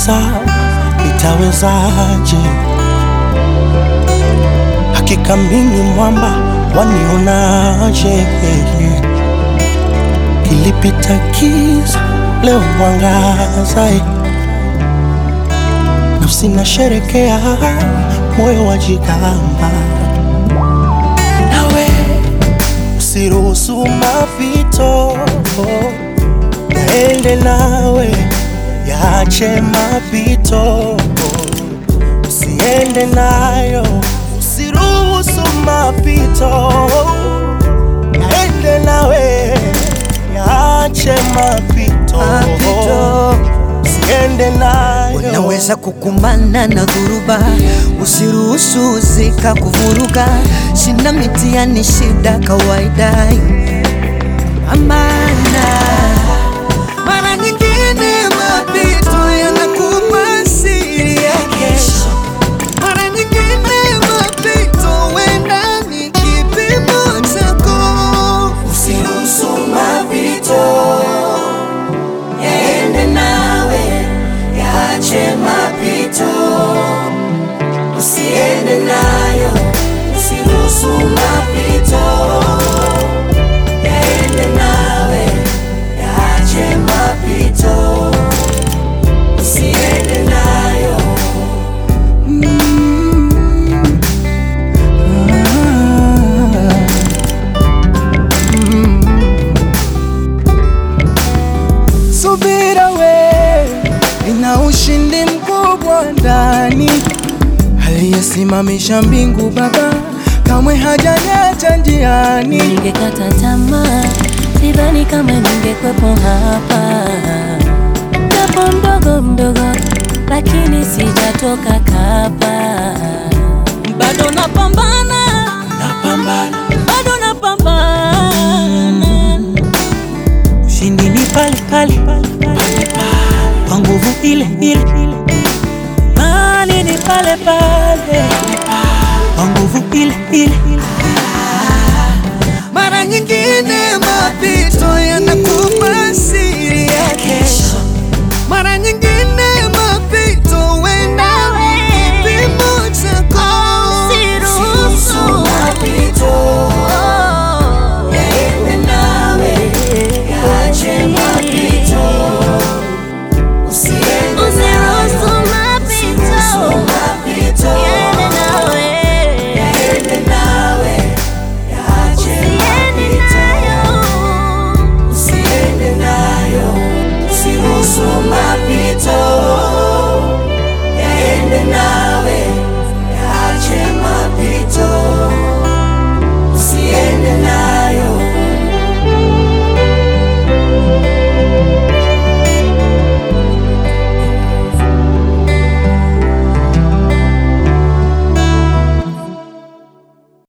sasa nitawezaje? Hakika mimi mwamba, wanionaje? Kilipita kiza, leo mwangaza, nafsi nasherekea, moyo wajigamba, nawe usiruhusu mapito yaende nawe, yache mapito, usiende nayo, usiruhusu mapito yaende nawe, yache mapito, Mapito. usiende nayo. Unaweza kukumbana na dhuruba, usiruhusu zika kuvuruga. Sina mitihani, shida kawaida, amana. Mara nyingine mapito yanakupa siri ya kesho, mara nyingine mapito wenda ni kipimo chako. Usiruhusu mapito yaende nawe, yache mapito, usiende nayo, usiruhusu mapito yaende nawe, yache mapito, usiende nayo. Subira we ina ushindi mkubwa ndani, aliyesimamisha mbingu Baba kamwe hajaniacha njiani. Ningekata tamaa, sidhani kama ningekwepo hapa, japo mdogo mdogo, lakini sijatoka kapa. Bado napambana, Napambana, bado napambana. ushindi ni pale pale kwa nguvu ile ile, mali ni pale pale kwa nguvu ile ile.